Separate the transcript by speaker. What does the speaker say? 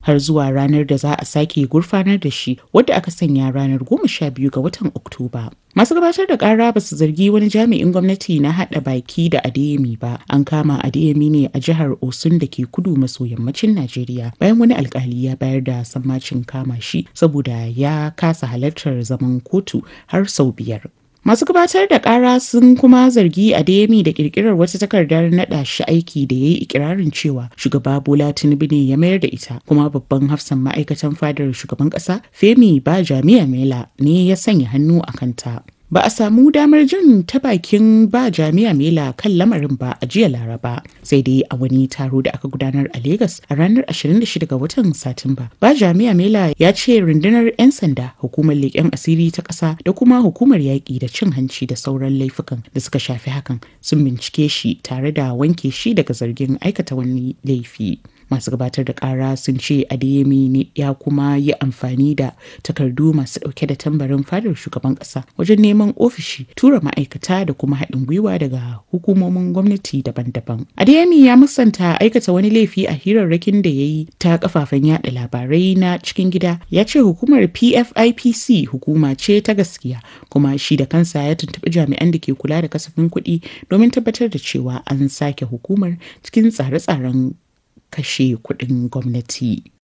Speaker 1: har zuwa ranar da za a sake gurfanar da shi wadda aka sanya ranar goma sha biyu ga watan Oktoba. Masu gabatar da kara ba su zargi wani jami'in gwamnati na haɗa baki da Adeyemi ba. An kama Adeyemi ne a jihar Osun da ke kudu maso yammacin Najeriya bayan wani alkali ya bayar da sammacin kama shi saboda ya kasa halartar zaman kotu har sau biyar. Masu gabatar da kara sun kuma zargi Adeyemi da kirkirar wata takardar naɗa shi aiki da ya yi ikirarin cewa shugaba Bola Tinubu ne ya mayar da ita kuma babban hafsan ma'aikatan fadar shugaban ƙasa Femi ba jami'a Mela ne ya sanya hannu a kanta. Ba a samu damar jin ta bakin ba jami'a Mela kan lamarin ba a jiya Laraba sai dai a wani taro da aka gudanar a Legas a ranar 26 ga watan Satumba. Ba jami'a Mela ya ce rundunar 'yan sanda, hukumar leƙen asiri ta ƙasa da kuma hukumar yaƙi da cin hanci da sauran laifukan da suka shafi hakan sun bincike shi tare da wanke shi daga zargin aikata wani laifi. masu gabatar da kara sun ce adeyemi ne ya kuma yi amfani da takardu masu dauke da tambarin fadar shugaban kasa wajen neman ofishi tura ma'aikata da kuma haɗin gwiwa daga hukumomin gwamnati daban-daban adeyemi ya musanta aikata wani laifi a hirarrakin da ya yi ta kafafen yada labarai na cikin gida ya ce hukumar pfipc hukuma ce ta gaskiya kuma shi da kansa ya tuntuɓi jami'an da ke kula da kasafin kuɗi domin tabbatar da cewa an sake hukumar cikin tsare-tsaren kashe kuɗin gwamnati.